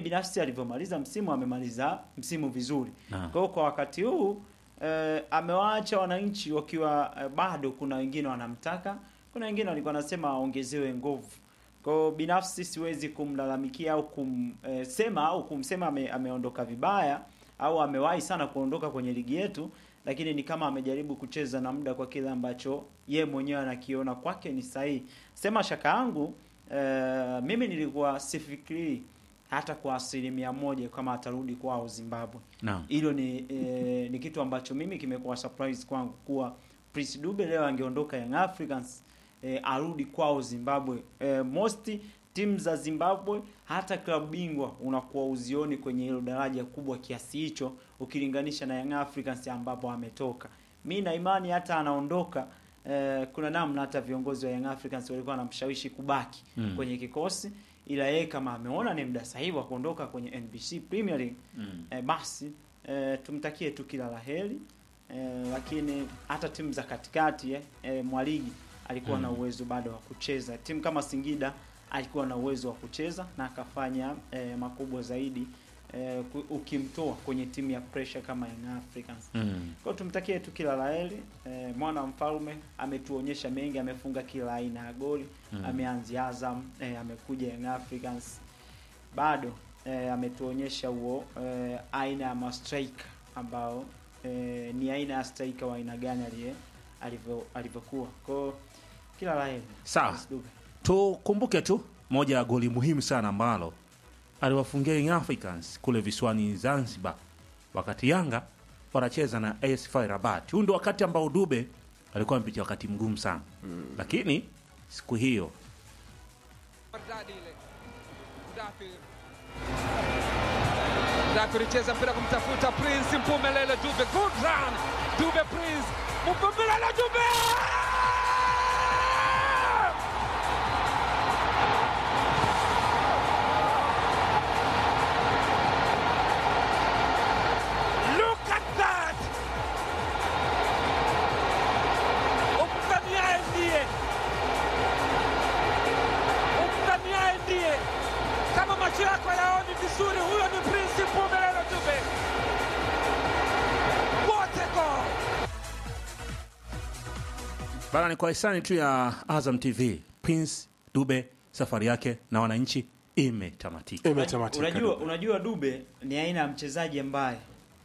binafsi alivyomaliza msimu amemaliza msimu vizuri. Naam. Kwa hiyo kwa wakati huu eh, amewaacha wananchi wakiwa eh, bado kuna wengine wanamtaka, kuna wengine walikuwa wanasema aongezewe nguvu. Kwa hiyo binafsi siwezi kumlalamikia au kumsema au kumsema ame, ameondoka vibaya au amewahi sana kuondoka kwenye ligi yetu, lakini ni kama amejaribu kucheza na muda kwa kile ambacho ye mwenyewe anakiona kwake ni sahihi. Sema shaka yangu eh, mimi nilikuwa sifikiri hata kwa asilimia moja kama atarudi kwao Zimbabwe. Naam. Hilo ni eh, ni kitu ambacho mimi kimekuwa surprise kwangu kuwa Prince Dube leo angeondoka Young Africans eh, arudi kwao Zimbabwe. Eh, most timu za Zimbabwe hata klabu bingwa unakuwa uzioni kwenye hilo daraja kubwa kiasi hicho ukilinganisha na Young Africans ambapo ametoka. Mi na imani hata anaondoka eh, kuna namna hata viongozi wa Young Africans walikuwa wanamshawishi kubaki Mm. kwenye kikosi, ila yeye kama ameona ni muda sahihi wa kuondoka kwenye NBC Premier League Mm. eh, basi eh, tumtakie tu kila la heri eh, lakini hata timu za katikati eh, eh, Mwaligi alikuwa Mm. na uwezo bado wa kucheza. Timu kama Singida alikuwa na uwezo wa kucheza na akafanya eh, makubwa zaidi eh, ku- ukimtoa kwenye timu ya pressure kama Young Africans. Mm. Kwa hiyo tumtakie tu kila la heri eh, mwana wa mfalme ametuonyesha mengi, amefunga kila aina ya goli Mm. ameanzia Azam eh, amekuja Young Africans bado eh, ametuonyesha huo eh, aina ya mastriker ambao eh, ni aina ya striker wa aina gani aliye alivyo alivyokuwa. Kwa hiyo kila la heri. Sawa. Prince Dube. Tukumbuke tu moja ya goli muhimu sana ambalo aliwafungia Young Africans kule visiwani Zanzibar, wakati Yanga wanacheza na AS FAR Rabat. Huu ndio wakati ambao Dube alikuwa amepitia wakati mgumu sana lakini siku hiyo Maridadi ile. Mdafiri. Mdafiri cheza mpira kumtafuta Prince Mpumelele Dube. Good run. Dube Prince. Mpumelele Dube. Look at that. Umdhaniaye ndiye umdhaniaye ndiye. Kama macho yako yaoni vizuri, huyo ni Prince Mpumelelo Dube. What a goal! bana, ni kwa hisani tu ya Azam TV, Prince Dube safari yake na wananchi imetamatika. Imetamatika. Unajua, unajua Dube ni aina ya mchezaji ambaye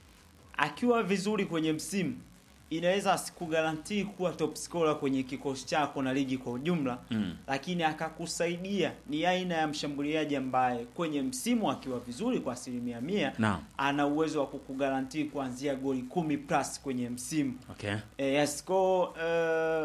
akiwa vizuri kwenye msimu inaweza asikugarantii kuwa top scorer kwenye kikosi chako na ligi kwa ujumla Mm. lakini akakusaidia. Ni aina ya mshambuliaji ambaye kwenye msimu akiwa vizuri kwa asilimia mia Naam. ana uwezo wa kukugarantii kuanzia goli kumi plus kwenye msimu. Okay. E, yes, ko uh,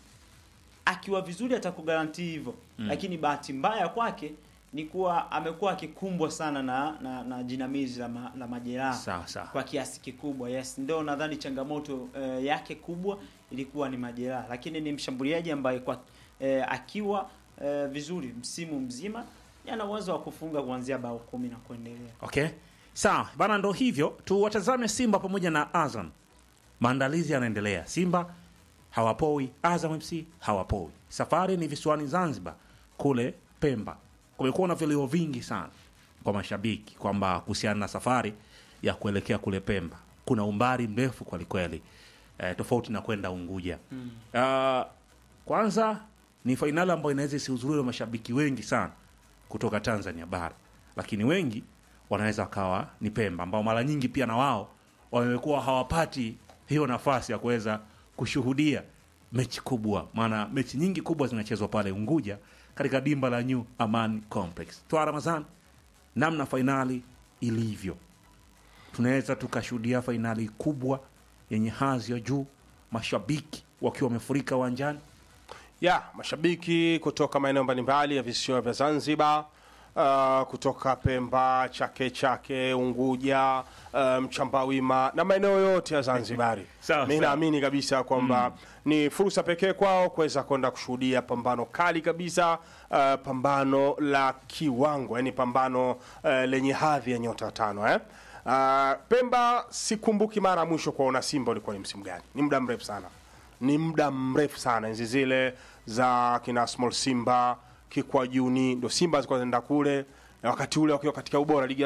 akiwa vizuri atakugarantii hivyo Mm. lakini bahati mbaya kwake ni kuwa amekuwa akikumbwa sana na, na, na jinamizi la, ma, la majeraha Sawa sawa. kwa kiasi kikubwa. Yes, ndio nadhani changamoto eh, yake kubwa ilikuwa ni majeraha, lakini ni mshambuliaji ambaye kwa eh, akiwa eh, vizuri msimu mzima ana uwezo wa kufunga kuanzia bao kumi na kuendelea. Okay. Sawa bana, ndo hivyo tuwatazame Simba pamoja na Azam. Maandalizi yanaendelea, Simba hawapoi, Azam FC hawapoi. Safari ni visiwani Zanzibar, kule Pemba. Kumekuwa na vilio vingi sana kwa mashabiki kwamba kuhusiana na safari ya kuelekea kule Pemba kuna umbali mrefu kwelikweli, eh, tofauti na kwenda Unguja. Ah, kwanza ni fainali ambayo inaweza isihudhuriwe na mashabiki wengi sana kutoka Tanzania bara, lakini wengi wanaweza wakawa ni Pemba, ambao mara nyingi pia na wao wamekuwa hawapati hiyo nafasi ya kuweza kushuhudia mechi kubwa, maana mechi nyingi kubwa zinachezwa pale Unguja katika dimba la New Aman Complex. Twa Ramazan, namna fainali ilivyo, tunaweza tukashuhudia fainali kubwa yenye hadhi ya juu, mashabiki wakiwa wamefurika uwanjani. ya mashabiki kutoka maeneo mbalimbali ya visiwa vya Zanzibar uh, kutoka Pemba, Chake Chake, Unguja, uh, Mchambawima na maeneo yote ya Zanzibari. Sawa, Mi sawa. naamini kabisa kwamba ni fursa pekee kwao kuweza kwenda kushuhudia pambano kali kabisa, uh, pambano la kiwango, yani pambano uh, lenye hadhi ya nyota tano eh? Uh, Pemba sikumbuki mara ya mwisho kuwaona Simba ulikuwa ni msimu gani, ni muda mrefu sana ni muda mrefu sana, enzi zile za kina Small Simba Kikwajuni, ndo Simba zilikuwa zinaenda kule, na wakati ule wakiwa katika ubora ligi ya